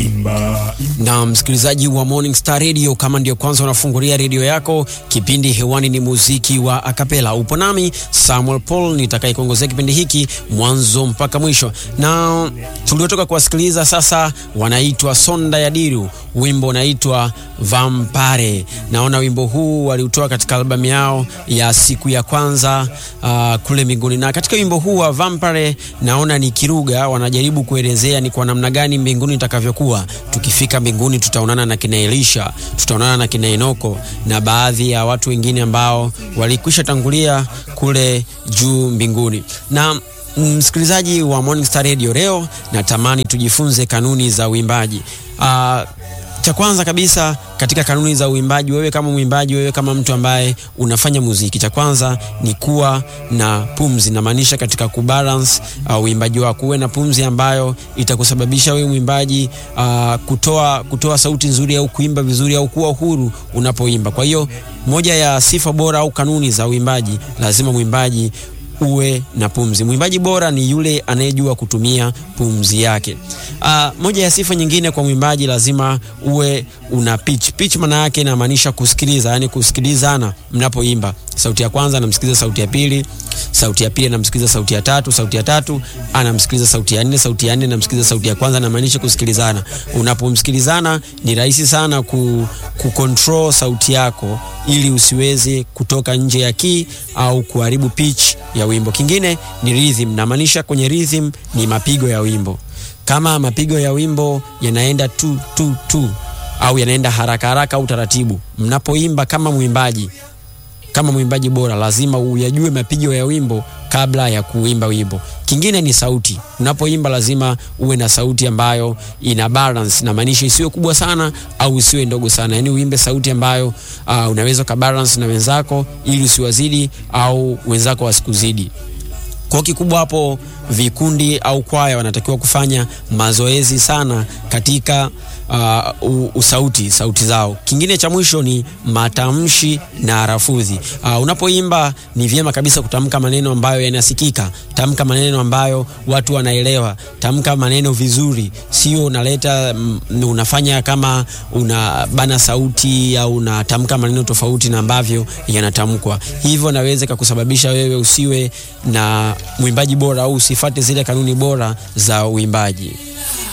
Imba, na msikilizaji wa Morning Star Radio, kama ndio kwanza unafungulia redio yako, kipindi hewani ni muziki wa akapela. Upo nami Samuel Paul nitakayekuongozea kipindi hiki mwanzo mpaka mwisho, na tuliotoka kuwasikiliza sasa wanaitwa Sonda ya Diru, wimbo unaitwa Vampare. Naona wimbo huu waliutoa katika albamu yao ya siku ya kwanza uh, kule mbinguni, na katika wimbo huu wa Vampare naona ni Kiruga wanajaribu kuelezea ni kwa namna gani mbinguni itakavyokuwa. Tukifika mbinguni tutaonana na kina Elisha, tutaonana na kina Enoko na baadhi ya watu wengine ambao walikwisha tangulia kule juu mbinguni. Na msikilizaji wa Morning Star Radio, leo natamani tujifunze kanuni za uimbaji. Uh, cha kwanza kabisa katika kanuni za uimbaji, wewe kama mwimbaji, wewe kama mtu ambaye unafanya muziki, cha kwanza ni kuwa na pumzi. Namaanisha katika kubalance uh, uimbaji wako, uwe na pumzi ambayo itakusababisha wewe mwimbaji uh, kutoa, kutoa sauti nzuri au kuimba vizuri au kuwa huru unapoimba. Kwa hiyo moja ya sifa bora au kanuni za uimbaji, lazima mwimbaji uwe na pumzi. Mwimbaji bora ni yule anayejua kutumia pumzi yake. Uh, moja ya sifa nyingine kwa mwimbaji lazima uwe una pitch. Pitch maana yake inamaanisha kusikiliza, yani kusikilizana mnapoimba. Sauti ya kwanza anamsikiliza sauti ya pili, sauti ya pili anamsikiliza sauti ya tatu, sauti ya tatu anamsikiliza sauti ya nne, sauti ya nne anamsikiliza sauti ya kwanza, inamaanisha kusikilizana. Unapomsikilizana ni rahisi sana ku, ku control sauti yako ili usiweze kutoka nje ya key au kuharibu pitch ya wimbo. Kingine ni rhythm, namaanisha kwenye rhythm ni mapigo ya wimbo. Kama mapigo ya wimbo yanaenda tu tu tu au yanaenda haraka haraka au taratibu, mnapoimba kama mwimbaji kama mwimbaji bora lazima uyajue mapigo ya wimbo kabla ya kuimba wimbo. Kingine ni sauti. Unapoimba lazima uwe na sauti ambayo ina balance, na maanisha isiwe kubwa sana au isiwe ndogo sana, yaani uimbe sauti ambayo uh, unaweza ka balance na wenzako ili usiwazidi au wenzako wasikuzidi. Kwa kikubwa hapo, vikundi au kwaya wanatakiwa kufanya mazoezi sana katika uh, usauti sauti zao. Kingine cha mwisho ni matamshi na lafudhi. Uh, unapoimba ni vyema kabisa kutamka maneno ambayo yanasikika. Tamka maneno ambayo watu wanaelewa. Tamka maneno vizuri, sio unaleta mm, unafanya kama unabana sauti au unatamka maneno tofauti na ambavyo yanatamkwa. Hivyo naweza kukusababisha wewe usiwe na mwimbaji bora au usifate zile kanuni bora za uimbaji.